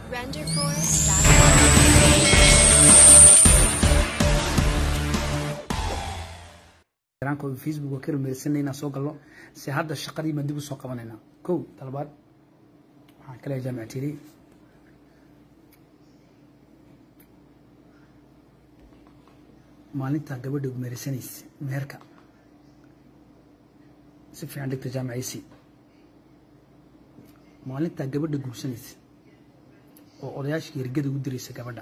facebook waa ka rumaysanay inaan soo galno se hadda shaqadii baan dib u soo qabanaynaa kow talabaad waxaan ka leehay jaamacatiri maalintaa gabadha meersanaysa meherka si fiican dhigta jaamacaysi maalintaa gabadha guursanaysa oo odayaashii ergada ugu diraysa gabadha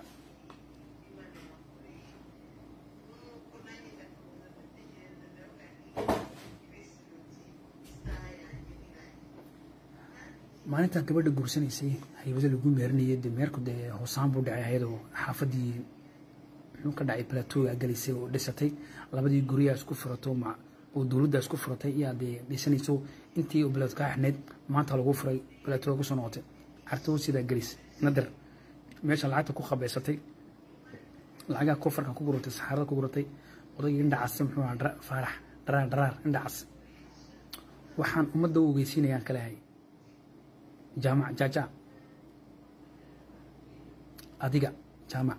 maalintaa gabadha guursanaysay haybada lagu meerinayay de meerku dee hoosaan buu dhacay ayadoo xaafadii muxuu ka dhacay plateauga galaysay oo dhisatay labadii guryaa isku furato oo dowladda isku furatay iyaa dee dhisanayso intii oo bilaad kaa xidhnayd maanta lagu furay plateauga kusoo noqotay cartoo sidaa gelis nadar meesha lacagta ku qabaysatay lacagaha kofarka ku guratay saxaarada ku guratay odaygii indhacas muxuu ahaa faarax dharaar dharaar indhacas waxaan ummadda u ogeysiinayaan kalehay jaamac jaaja adiga jaamac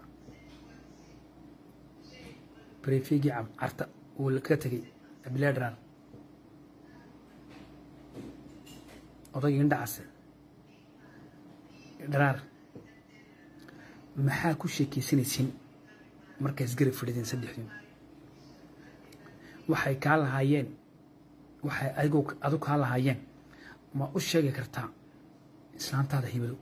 brefegii carta uu ka tegey abilaa dharaar odaygii indhacase dharaar maxaa ku sheekaysanaysiin markaas garab fadhideen saddexdiin waxay kaa lahaayeen waxay adigoo adu kaa lahaayeen ma u sheegi kartaa islaantaada hibado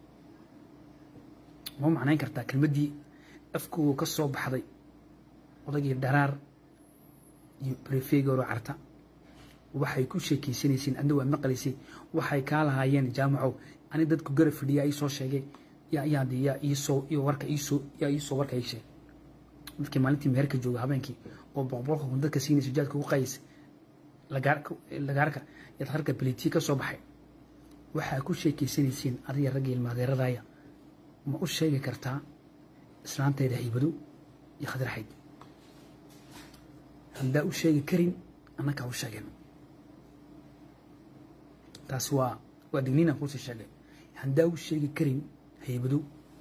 ma macnayn kartaa kelmaddii afkooga ka soo baxday odaygii dharaar iyo brefegoro carta waxay ku sheekaysanaysiin adna waad maqlaysay waxay kaa lahaayeen jaamacow ani dadku garab fadhiyaa ii soo sheegay yaa yaad yaa iisoo iyo warka iisoo yaa iisoo warka ii sheeg dadkii maalintii meherka jooga habeenkii oo boqbolka kun dadka siinaysa jaadka ugu qaayaysa lagaarka yaad harka belitiya ka soo baxay waxaa ku sheekaysanaysiin adiga ragga ilmaadeeradaya ma u sheegi kartaa islaantayda haybado iyo khadraxayd haddaa u sheegi karin annakaa u sheegeen taasi waa waa digniinaan kuusii sheegay haddaa u sheegi karin haybado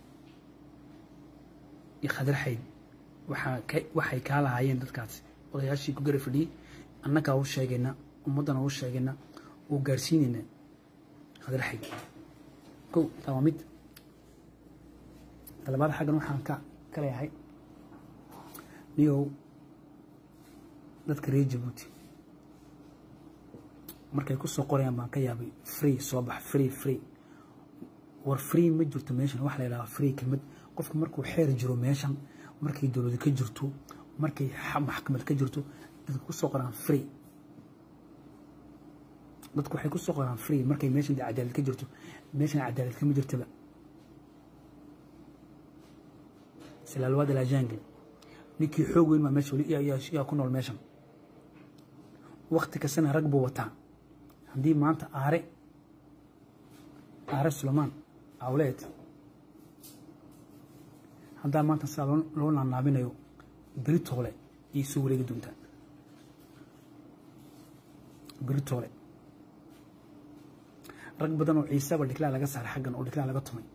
iyo khadraxayd waxaa waxay kaa lahaayeen dadkaasi odayaashii ku gara fadhiyey annagaa u sheegayna ummaddana u sheegayna oo gaarsiinayna khadraxayd kow taa waa mid talabaad xaggan waxaan ka ka leeyahay niyow dadka reer jabuuti markay ku soo qorayaan baan ka yaabay free soo bax free free war free ma jirto meeshan waxa la yidhaha free kelmad qofka markuu xeer jiro meeshan markay dowlad ka jirto markay maxkamad ka jirto dadka ku soo qoraan free dadku waxay ku soo qoraan free markay meeshan dee cadaalad ka jirto meeshan cadaalad kama jirtaba silaalwaad alaajaangal ninkii xoog weyn baa meesha weli yaa ku nool meeshan wakti kastana rag buu wataa haddii maanta aare aare sulaymaan awleed haddaa maanta sidaa loo naanaabinayo beritoole ayay soo wareegi doontaa beritoole rag badan oo ciisaba dhiklaa laga saaray xaggan oo dhiklaa laga tumay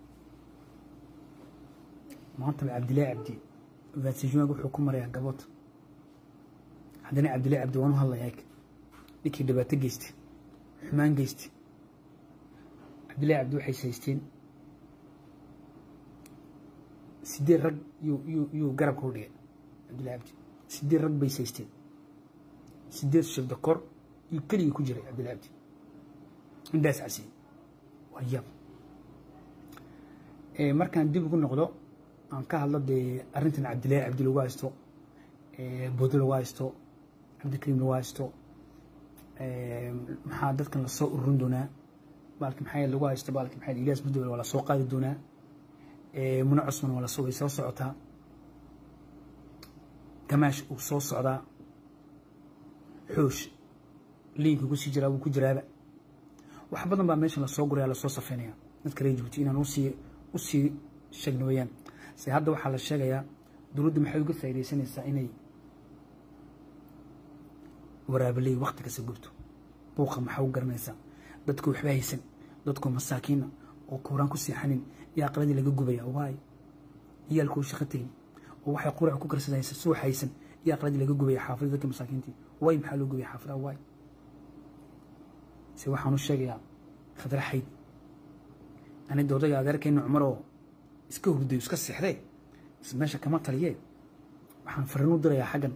maantaba cabdillahi cabdi vaasijumaag wuxuu ku marayaa gabood haddana cabdillahi cabdi waan u hadlayaa eg ninkii dhibaato geystay xumaan geystay cabdillahi cabdi waxay saysteen sideed rag yuu garabka u dhigay cabdillahi cabdi sideed rag bay saysteen sideed shirda kor yuu keligii ku jiray cabdillahi cabdi indhaas casiyey waa yaab markaan dib ugu noqdo aan ka hadlo dee arrintan cabdillahi cabdi lagu haysto bodo lagu haysto cabdikariim lagu haysto maxaa dadkan lasoo ururin doonaa baalki maxaa lagu haysto baalki maxaa ilyaas budowel waa lasoo qaadi doonaa muna cusman waa lasoo way soo socotaa gamaash uu soo socdaa xoosh liinka kusii jiraa wuu ku jiraaba wax badan baa meeshan lasoo guraya lasoo safeynaya dadka reer jabuuti inaan usii usii sheegno weyaan se hadda waxaa la sheegayaa dowladda maxay uga faaidaysanaysaa inay waraabaley wakti kasta gubto buuqa maxaa u garanaysaa dadku waxba haysan dadku masaakiina oo kooraan ku seexanin iyo aqladii laga gubaya waay ciyaalku shaqo tegin oo waxay qurac ku karsadaysa soo haysan iyo aqladii laga gubaya xaafadda dadka masaakiintii way maxaa loo gubaya xaafadaha waay se waxaan u sheegayaa khadra xayd anida odayga adeerkayna cumar oo iska hurdayo iska seexdee meesha kama taliyee waxaan fariin u dirayaa xaggan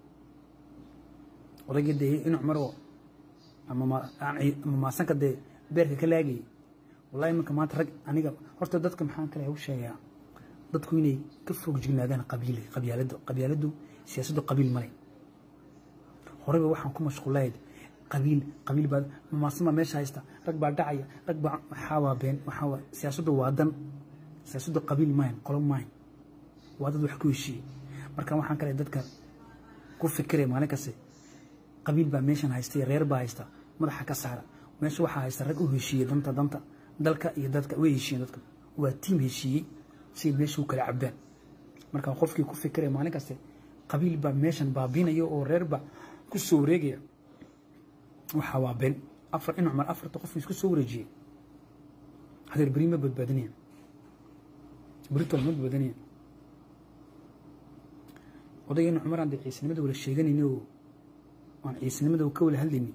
odaygii dee in cumar oo ama maasanka dee beerka ka laagayay wallahi imanka maanta rag aniga horta dadka maxaan kale u sheegayaa dadku inay ka foog jignaadaan qabiil qabyaalada qabyaaladu siyaasaddu qabiil male horeyba waxaan ku mashquulahayd qabiil qabiil baa mamaasama meesha haysta rag baa dhacaya rag baa waxaa waa been waxaa waa siyaasaddu waa dan siyaasaddu qabiil maayn qolo maayn waa dad wax ku heshiiyey marka waxaan kale dadka ku fikiraya maalin kaste qabiil baa meeshan haysta iyo reer baa haysta madaxa ka saara meesha waxaa haysta rag u heshiiyey danta danta dalka iyo dadka way heshiiyeen dadka waa tiim heshiiyey siay meesha u kala cabdaan marka qofkii ku fikiraya maalin kaste qabiil baa meeshan baabiinaya oo reer baa ku soo wareegaya waxaa waa been afar in cumar afarta qof isku soo wareejiyey hadeer beri ma badbaadinaya beritol ma badbaadinaya odaygeena cumar aan dee ciisanimada wala sheeganayni oo aan ciisanimada ka wala hadlayni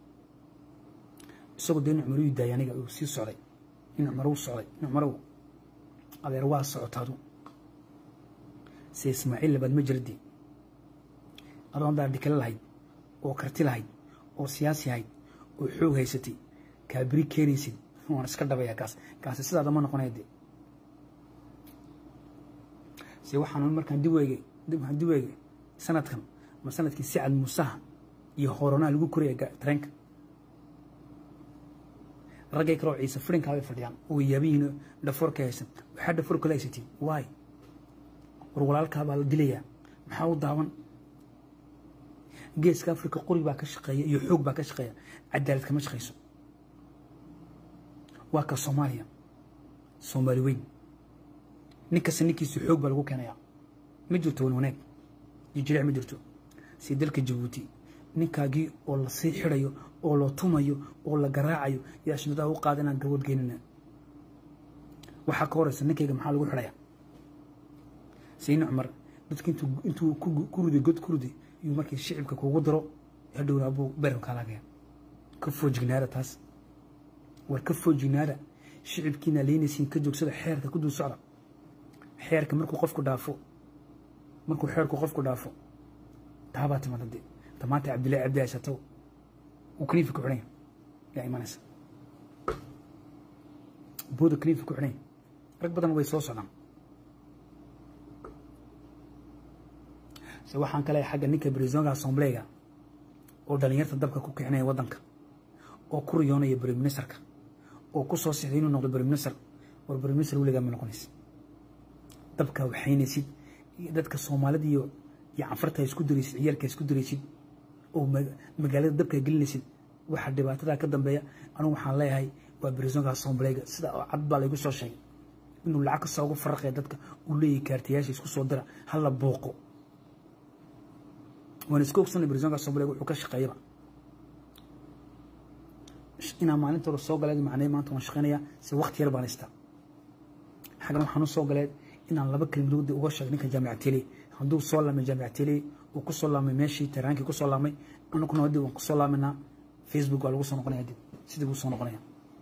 isagoo dee in cumar uu daayay aniga uu sii socday in cumar uu socday in cumarow adeer waa socotaadu se ismaaciil labaad ma jiradii adoo andaa dhikale lahayd oo karti lahayd oo siyaasi ahayd oo xoog haysatay kaa beri keenaysid waan iska dhabayaa kaas kaasi sidaada ma noqonaya dee se waxaan markaan dib weegay waxaan dib weegay sanadkan ma sanadkii sicad muusaha iyo hooronaha lagu koraya tareenka raggay kaloo ciise firinkaa bay fadhiyaan oo yaabihiin dhafoorka haysan waxaa dhafoorka la haysatiin waay war walaalkaa baa la dilayaa maxaa u daawan geeska africa qori baa ka shaqeeya iyo xoog baa ka shaqeeya cadaalad kama shaqeyso waa ka soomaaliya soomaali weyn nin kasta ninkiisu xoog baa lagu keenayaa ma jirto wan wanaag jijiric ma jirto si dalka jabuuti ninkaagii oo la sii xirayo oo la tumayo oo la garaacayo yaa shinadaa u qaada inaan gabood geynina waxaa ka horeysa ninkayga maxaa lagu xidhaya sayni cumar dadka intuu ku riday god ku riday iyuu markii shicibka kuugu diro hadhowna abuu beerka laagaya ka foojignaada taas war ka foojignaada shicibkiina leynaysiin ka joogsada xeerka ku dul socda xeerka markuu qofku dhaafo markuu xeerku qofku dhaafo taabaa timada dee tamaanta cabdillahi cabdi haysato uu kaniifi ku xidhanya yaa imanaysa booda kaniifi ku xidhanya rag badan way soo socdaan se waxaan kale xagga ninka brisonga assemblega oo dhalinyarta dabka ku kicinaya waddanka oo ku riyoonaya briministerka oo ku soo sixday inuu noqdo briminister war briminister weligaa ma noqonaysa dabka waxaynaysid dadka soomaalida iyo iyo canfarta isku diraysid ciyaalka isku diraysid oo magaalada dabka gelinaysid waxa dhibaatada ka dambeeya anugu waxaan leeyahay waa brisonga assemblega sida oo cad baa laygu soo sheegay inuu lacag kasta ugu faraqaya dadka uu leeyahay kaartayaasha isku soo dira hala booqo waan iska ogsanay brisonga assemblega wuxuu ka shaqeeyaba inaan maalinta hore soo galeed macnay maanta waan shaqeynayaa si waqti yar baan haystaa xaggan waxaan u soo galeed inaan laba kelmadood uga sheeg ninka jaamica tele hadduu soo laamay jaamica tele uu ku soo laamay meeshii taraankii ku soo laamay anaguna hadii waan ku soo laaminaa facebook waa lagu soo noqonaya dib sidii buu soo noqonaya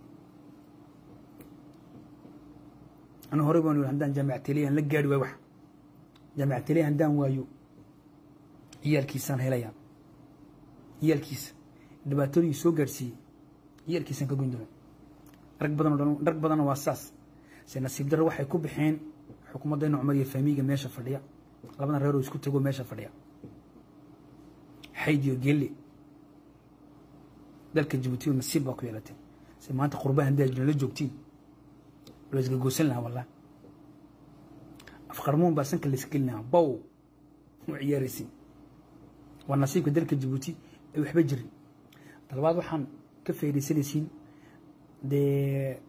anu horey baan yiri haddaan jaamica tele aan la gaari waayo wax jaamica tele haddaan waayo ciyaalkiisaan helayaa ciyaalkiisa dhibaatooyin soo gaadhsiiyey ciyaalkiisaan ka goyn doona rag badan oo dhan rag badanna waa saas se nasiib darro waxay ku baxeen xukuumaddeena cumar iyo faamiiga meesha fadhiya labadan reer oo isku tego meesha fadhiya xayd iyo gelle dalka jabuuti nasiib baa ku yeelatay se maanta qurbaha haddii ajna la joogtiin la isgagoosan lahaa wallah afqarmuun baa sanka la isgelin lahaa bow u ciyaaraysin waa nasiibka dalka jabuuti ay waxba jirin talabaad waxaan ka faaidaysanaysiin dee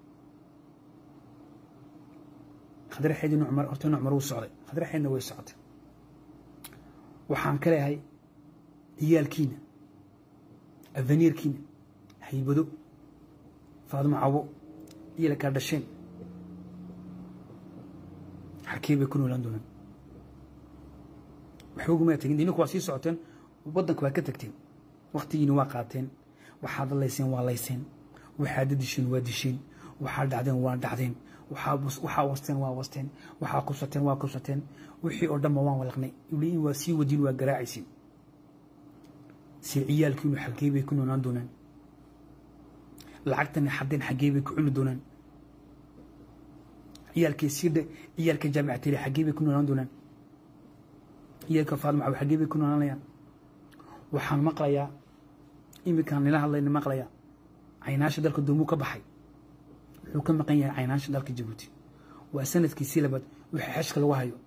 khadre xeyd inu cumar horta inu cumar uu socday khadre xeydna way socotay waxaan ka leeyahay ciyaalkiina aveniirkiina haybado faadimo cabo ciyalkaa dhasheen xakee bay ku noolaan doonaan waxba uguma tegin idinku waa sii socoteen waddanka waa ka tagteen waktigiina waa qaateen waxaad layseen waa layseen waxaad disheen waa disheen waxaad dhacdeen waa dhacdeen waxaa wasteen waa wasteen waxaa kusateen waa kusateen wixii oo dhanba waan walaqnay in waa sii wadiin waa garaacaysin si ciyaalkiinu xaggee bay ku noolaan doonaan lacagtani xaddeen xaggee bay ku cuni doonaan ciyaalkii siidhe ciyaalka jaamicatiri xaggee bay ku noolaan doonaan ciyaalka faadmacaw xaggee bay ku noolaanayaan waxaan maqlayaa iminkaan nila hadlayna maqlayaa caynaasha dalka doomuu ka baxay wuxuu ka maqan yahay caynaasha dalka jabuuti waa sanadkiisii labaad wixii xeshka lagu hayo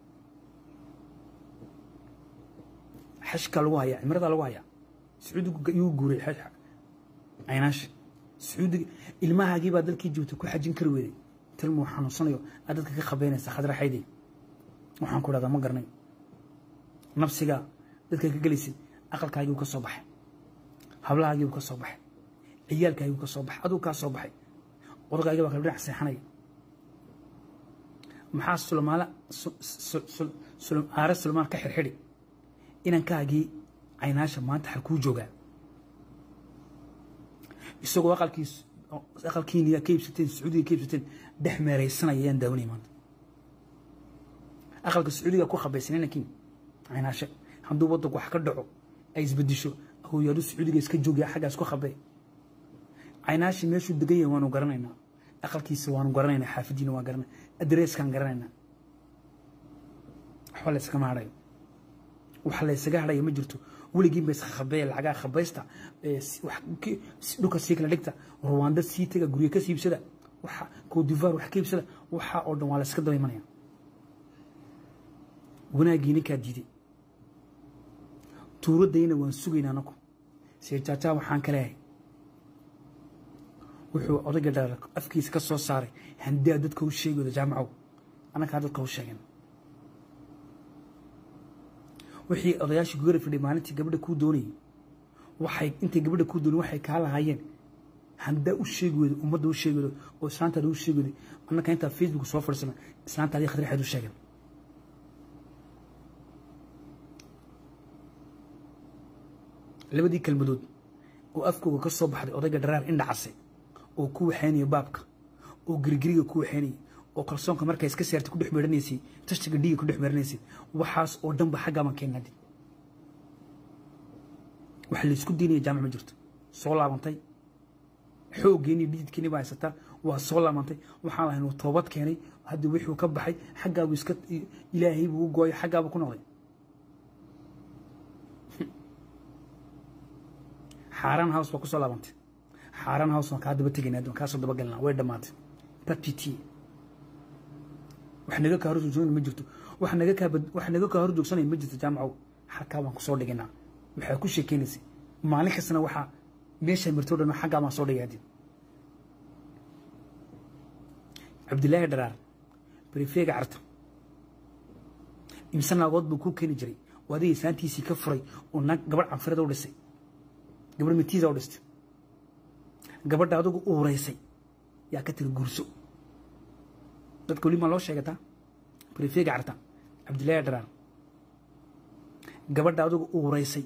xeshka lagu hayaa cimrada lagu hayaa sacuudigu yuu guuray caynaasha sacuudiga ilmahaagii baa dalkii jabuuti ku xajin kari weeday tilmuu xanuunsanayo aad dadka ka qabeynaysa khadraxaydey waxaan ku dhahdaa ma garanay nafsigaa dadka ka gelaysid aqalkaagiiu ka soo baxay hablahaagiiu ka soo baxay ciyaalkaagiu ka soo baxay aduu kaa soo baxay odagaagii baa kala dhinac seexanaya maxaa sulmaala aare sulmaan ka xirxidhi inankaagii caynaasha maanta xal kuu joogaa isagoo aqalkiis aqalkiiniyaa ka iibsateen sacuudiga ka iibsateen dhex meeraysanaya ayaan daawanaya maanta aqalka sacuudiga ku khabaysan inankiin caynaashe hadduu waddanku wax ka dhaco ay isbedisho hooyaadu sacuudiga iska joogaya xaggaas ku khabee caynaashi meeshuu degan yahay waanu garanaynaa aqalkiisa waanu garanaynaa xaafadiina waan garanay adreeskaan garanaynaa waxba la yskama hadhayo waxa la ysaga hadhaya ma jirto weligiin ba iskakhabee lacagaa khabaysta dhulka sii kala dhigta ruwaanda sii taga guryo ka siibsada waxa coodivar wax ka iibsada waxa oo dhan waa la yska daba imanaya wanaaggii ninkaa diiday tuuradayna waan sugaynaa anaku seejaajaa waxaan ka leehay wuxuu odayga dhaar afkiisa ka soo saaray handaa dadka u sheegi wada jaamacow annakaa dadka u sheegeen wixii odayaashii gugara fidhay maalintii gabadha kuu doonayay waxay intay gabadha kuu doonay waxay kaa lahaayeen handaa u sheegi weydo ummadda u sheegi weydo oo islaantaada u sheegi weyday annaka intaa facebook soo fadhiisana islaantaadii khadraxeed u sheegeen labadii kelmadood oo afkooga ka soo baxday odayga dharaar indhacase oo ku waxaynaya baabka oo girigiriga ku waxaynayay oo kalsoonka markaa iska saartay ku dhex meeranaysay tashtiga dhiiga ku dhex meeranaysay waxaas oo dhanba xaggaaban keennadi waxa laysku diinaya jaamac ma jirto soo laabantay xooggeeni dhididkeeni baa haysataa waa soo laabantay waxaan lahayn uu toobad keenay hadda wixuu ka baxay xaggaabuu iska ilaahay buu u gooyay xaggaabuu ku noqday xaaraan house baa kusoo laabantay xaaraan house waan kaa daba tegaynaa waan kaasoo daba galnaa way dhammaatay patiti wax naga kaa hor joogsanaya ma jirto wax naga kaa wax naga kaa hor joogsanaya ma jirto jaamacow xalkaa baan kusoo dhigaynaa waxaa ku sheekeynaysay maalin kastana waxaa meeshaa martoo dhan xaggaa baan soo dhigay haddii cabdilaahi dharaar berifeega carta imse naagood buu kuu keeni jiray oo adiga isaantiisii ka furay oo naag gabadh canfirada u dhisay gabadh matiisa u dhistay gabadha adigu uuraysay yaa ka tiri guurso dadka weli maa loo sheegataa berifeega carta cabdilaahi dharaar gabadha adigu uuraysay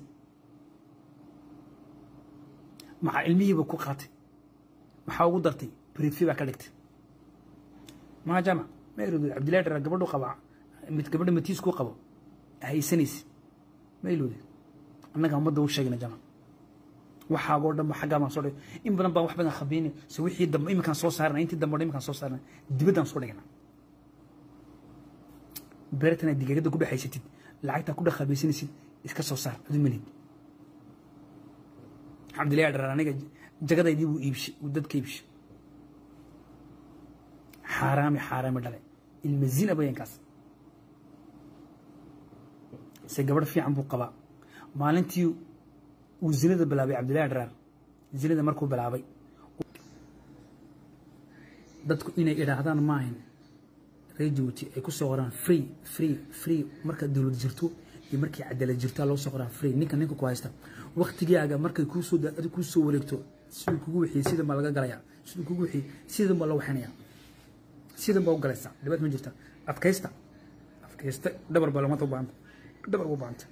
maca ilmihiiba ku qaatay maxaa ugu dartay brifi baa ka dhigtay maa jaamac ma ilowday cabdillahi dhara gabadhu qaba gabadha matiis ku qabo haysanaysa ma ilowday annaga ummadda u sheegna jaamac waxaagoo dhan ba xaggaa baan soo dhigay in badan baan wax badan khabiini se wixii dambe iminkaan soo saarna intii dambe iminkaan soo saarna dibaddaan soo dhigna beertana digaagada ku dhexaysatid lacagtaa ku dhex khabaysanaysid iska soo saar adu melid cabdillahi dharar aniga jagadaydii buu iibshay uu dadka iibshay xaaraami xaaraami dhale ilmazina bayankaas se gabadh fiican buu qabaa maalintii uu zinada bilaabay cabdillahi dharaar zinada markuu bilaabay dadku inay idhaahdaan maahan reer jabuuti ay ku soo qoraan free free free marka dowlad jirto iyo markii cadaalad jirtaa loo soo qoraa free ninka ninka ku haysta waktigaaga markay kuusoo kuu soo wareegto siduu kugu wixiyey sida ma laga galayaa siduu kugu wixiyey sida ma la waxinaya sidan baa u galaysaa dhibaat ma jirta adkaysta adkaysta dhabar baa lamata u baahanta dhabar u baahanta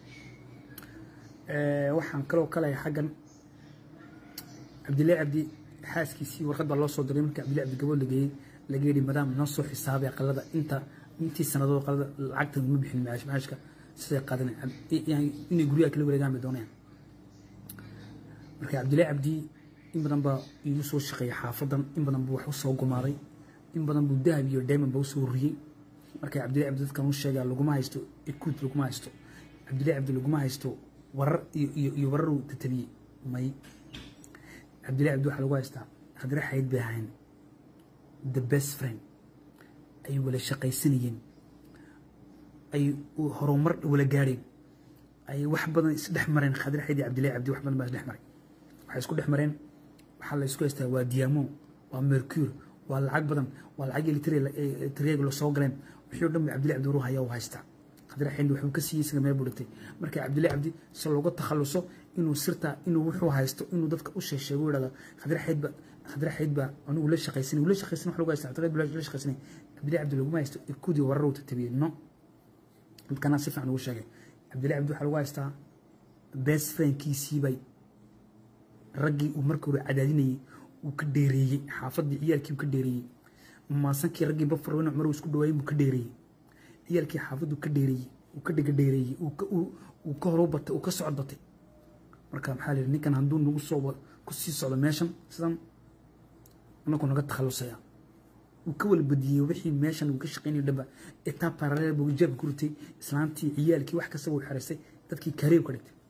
waxaan kaloo kalaya xaggan cabdillahi cabdi xaaskiisii warqad baa loo soo diray markii cabdillahi cabdi gabood lageeyey laga yidhi madaam noo soo xisaabay aqalada inta intii sanadood qalada lacagta ma bixin maash maashka siday qaadan inay guryaha kala wareegaan bay doonayaan marka cabdillahi cabdi in badan baa iigu soo shaqeeyay xaafadan in badan buu wax u soo gumaaday in badan buu dahab iyo diamond ba usoo riyey marka cabdillahi cabdi dadkan u sheegaa laguma haysto ekuud laguma haysto cabdillahi cabdi laguma haysto warar iyo iyo iyo warar uu tatabiyey may cabdillahi cabdi waxaa lagu haystaa khadre xayd bay ahayn the best friend ay wala shaqaysanayeen ay horumar wala gaadheen ay wax badan isdhex mareen khadre xayd iyo cabdillahi cabdi wax badan baa isdhex maray waxay isku dhex mareen waxaa la isku haystaa waa diamo waa mercure waa lacag badan waa lacag elitreeg la soo galeen wixii o dhan ba cabdillahi cabdi uru haya u haystaa khadre xayd wuxuu ka siiyey isaga meel buu dhigtay marka cabdillahi cabdi si looga takhaluso inuu sirta inuu wuxuu haysto inuu dadka u sheesheego u yidhahdo khadre xayd ba khadre xayd baa anigu la shaqaysanay la shaqaysanay wax lagu haysta khadre xayd la shaqaysanay cabdillahi cabdi laguma haysto ikudii warar uu tatabiyey no dadkana si fiican ugu sheegay cabdillahi cabdi waxaa lagu haystaa best friendkiisii bay raggii uu markii hore cadaadinayey uu ka dheereeyey xaafadii ciyaalkii uu ka dheereeyey maasankii raggii bafar weyne cumar uu isku dhawaayey buu ka dheereeyey ciyaalkii xaafaddu ka dheereeyey uu ka dhiga dheereeyey uu ka horo batay uu ka socod batay marka maxaa la yidhi ninkan hadduu nagu soo ku sii socdo meeshan sidan anaku naga takhalusaya uu ka wala badiyey wixii meeshan uu ka shaqeynayo dhamba etaa paraleel buu jeebka ku ritay islaantii ciyaalkii wax kastaba uu xeraystay dadkii kareeb ka dhigtay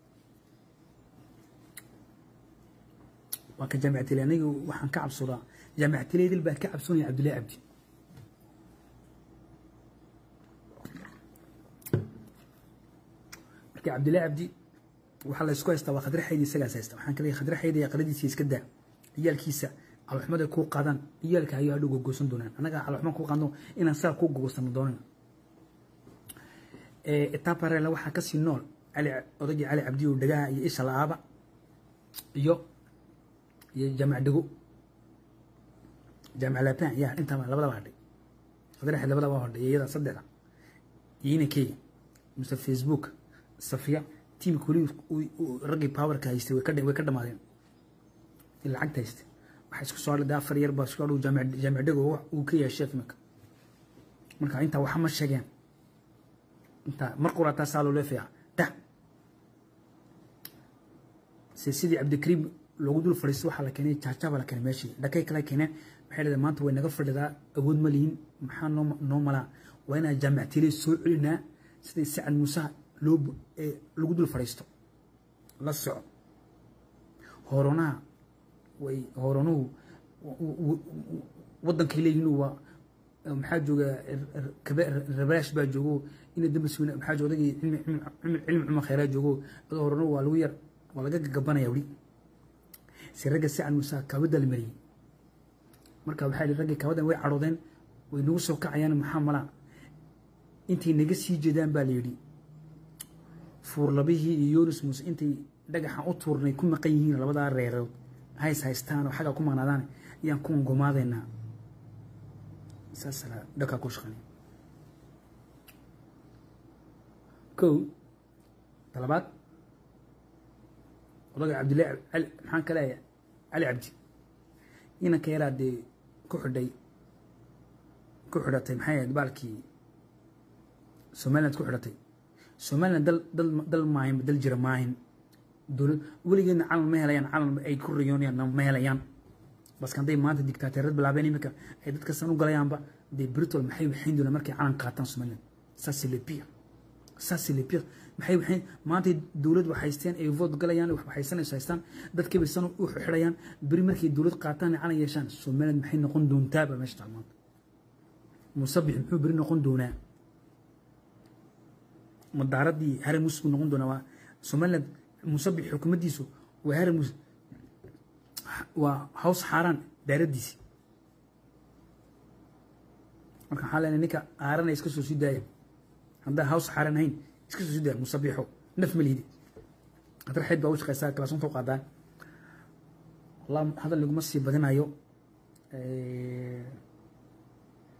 waa ka jaamicatile aniga waxaan ka cabsoodaa jaamicatileedil baa ka cabsoonaya cabdillahi cabdi marka cabdillahi cabdi waxaa la isku haystaa waa khadre xaydi isagaas haysta waxaan ka leeyahay khadre xaydi aqaladiisa iska daa ciyaalkiisa caloxumad ay kuu qaadaan ciyaalka ayuu hadhow gogosan doonaan annaga caloxumad kuu qaadno inaan saa kuu gogosano doonan etaparela waxaa kasii nool cali odagii cali cabdi oo dhagaha iyo isha la-aaba iyo iyo jaamac dhego jaamac lapan ya intaa labadaba hadhay khadre xayd labadaba hadhay iyada saddexda iyo inankeyga mise facebook safiya tiimka weli raggii powerka haystay way ka dhamaadeen lacagta haystay waxaa isku soo hadhay afar yar baa isku hadhow jaamic dhego uu ka yahay sheef iminka marka intaa waxa ma sheegeen intaa mar qurataa saa loo leefaya da se sidii cabdikariim loogu dul fadhiisto waxaa la keenay jaajaaba la keenay meeshii dhakay kala keeneen waxay dhahday maanta way naga fadhidaa awood ma lihin maxaa noo noo malaa waa inaan jaamicatiiley soo celinaa sidai sacad muusaha loo lagu dul fadhiisto la soco hooronaha way hooronuhu waddankay leeyihiin waa maxaa jooga rabaash baa joogo ina dambas maxaa jooga odagii cilmi cumar khayraa joogo adoo hooronuhu waa lagu yar waa laga gagabanaya weli si ragga sacad muusaha kaabada la mariyey marka waxaa yihi raggii kaabadan way cadhoodeen way nagu soo kacayaan maxaa malaa intay naga sii jeedaan baa la yidhi fuurlabihii iyo yonis muuse intay dhagaxan u tuurnay ku maqan yihiin labadaa reerood hays haystaan oo xaggaa ku maqnaadaan ayaan kuwan gomaadeynaa saasala dhakaa ku shaqeynay kow talabaad odaga cabdillahi cali maxaan ka leeyahay cali cabdi inanka yaraa dee ku xidhay ku xidhatay maxay ahayd baalkii somaliland ku xidhatay somaliland dal dal dal maahin dal jira maahin dowlad weligeedna calan ma helayaan calan ay ku riyoonayaan ma helayaan baska hadday maanta dictaateerad bilaabeen iminka ay dadka san u galayaanba dee britol maxay waxayn doonaan markay calan qaataan somaliland saasi le pire saasi le pire maxay waxayn maanta dowlad waxaysteen ay vote galayaan waxaysanayso haystaan dadkii bay san u xidhayaan beri markay dowlad qaataan calan yeeshaan somaliland maxay noqon doontaa baa meesha taal maanta musabix muxuu beri noqon doonaa madaaradii haramus buu noqon doonaa waa somaliland musabix xukuumaddiisu waa haramus waa haws xaaraan daaraddiisi marka waxaa leenahay ninka aaranaya iska soo sii daaya haddaa haws xaaran ahayn iska soo sii daaya musabixo naf ma lihidi haddar xeyd baa u shaqeysaa kalaasunta u qaadaan wallah hadal laguma sii badinayo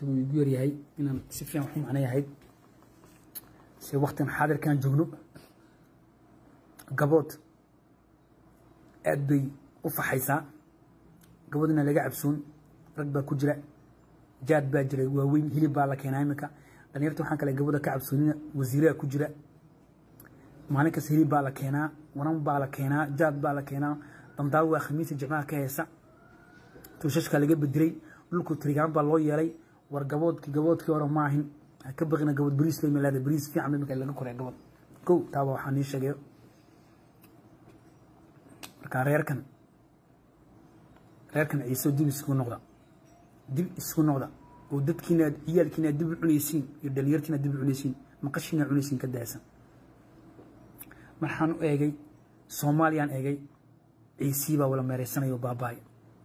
waqtigu igu yaryahay inaan si fiican wax u macnayahayd se waktigan xaadirkaan joogno gabood aad bay u faxaysaa gaboodina laga cabsoon rag baa ku jira jaad baa jira waaweyn hilib baa la keenaa iminka dhalinyarta waxaan kale gabooda ka cabsoonina wasiiraha ku jira maalin kasta hilib baa la keenaa wanan baa la keenaa jaad baa la keenaa damdaawo waa khamiisa jimcaha ka heesa tuushashkaa laga bedelay dhulku tirigaan baa loo yeelay war gaboodki gaboodkii hore maahin ha ka baqina gabood bariis loo milaada bariis fiican imika laga koray gabood kow taaba waxaa nii sheegayo marka reerkan reerkan ciiso dib isku noqda dib isku noqda oo dadkiina ciyaalkiina dib u cunaysiin iyo dhalinyartiina dib u cunaysiin maqashiina cunaysiin ka daaysan marxaan u eegay soomaaliyaan eegay ciisii baa wala meeraysanayo baabaay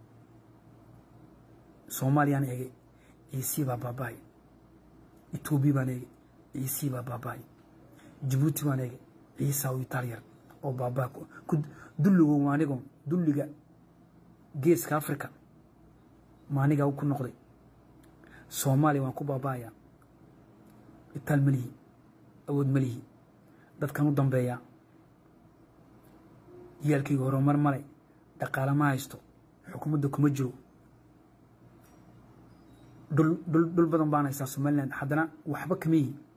soomaaliyaan eegay ciisii baa baabaay etoobiya baan eegay ciisii baa baabaay jabuuti baan eegay ciisaa u itaaliyar oo baabaa dulligo maanigo dulliga geeska africa maanigaa ku noqday soomaaliya waan ku baaba'ayaa itaal ma lihi awood ma lihi dadkan u dambeeyaa yaalkayga horumar male dhaqaale ma haysto xukuumadda kuma jiro dhul dhul dhul badan baan haystaa somaliland haddana waxba kama yihi